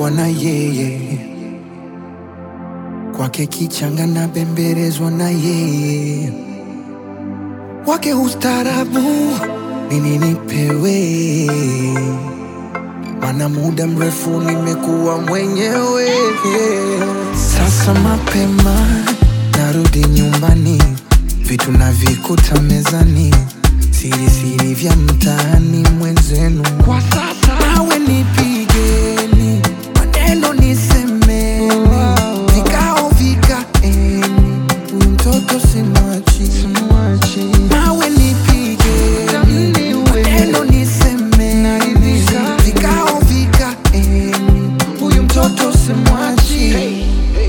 nimekuwa na yeye, kwake kichanga na bembelezwa na yeye, wake ustarabu nini nipewe, mana muda mrefu nimekuwa mwenyewe. Sasa mapema narudi nyumbani, vitu navikuta mezani, siri siri vya mtaani mwenzenu. Kwa sasa nawe nipigeni, maneno nisemeni, vikao vikaeni, huyu mtoto simwachi, nawe nipigeni, maneno nisemeni, vikao vikaeni, huyu mtoto simwachi.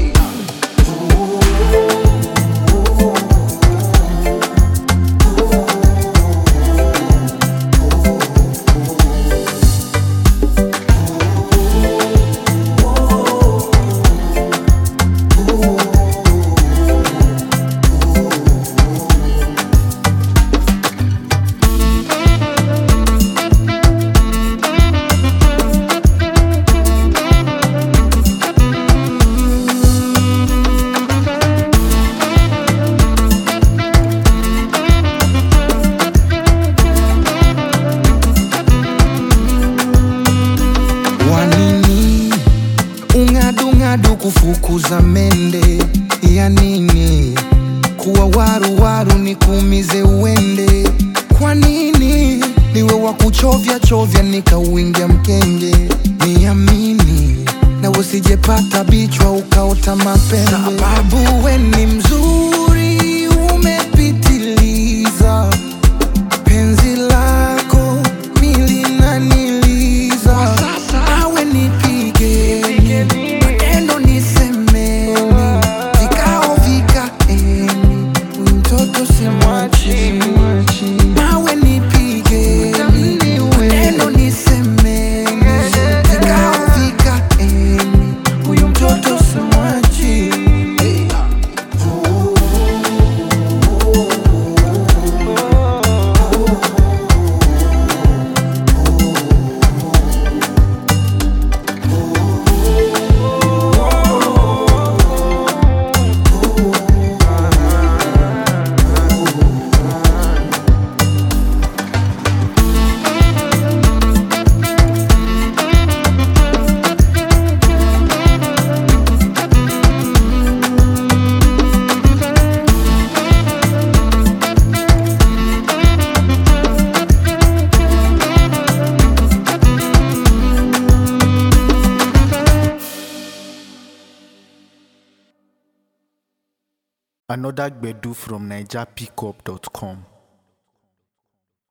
Wanini ung'adung'adu kufukuza mende ya nini? Kuwa waru waru nikuumize uende? Kwa nini niwe wa kuchovya chovya nikauingia mkenge? Niamini na usijepata bichwa ukaota mapembe, sababu we ni mzuri umepitiliza penzi lako milinaniliza awe nipigeni maneno nisemeni vikao vikaeni huyu mtoto simwachi nawe nipigeni maneno nisemeni vikao vikaeni huyu mtoto simwachi Another Gbedu from NigerPickup.com.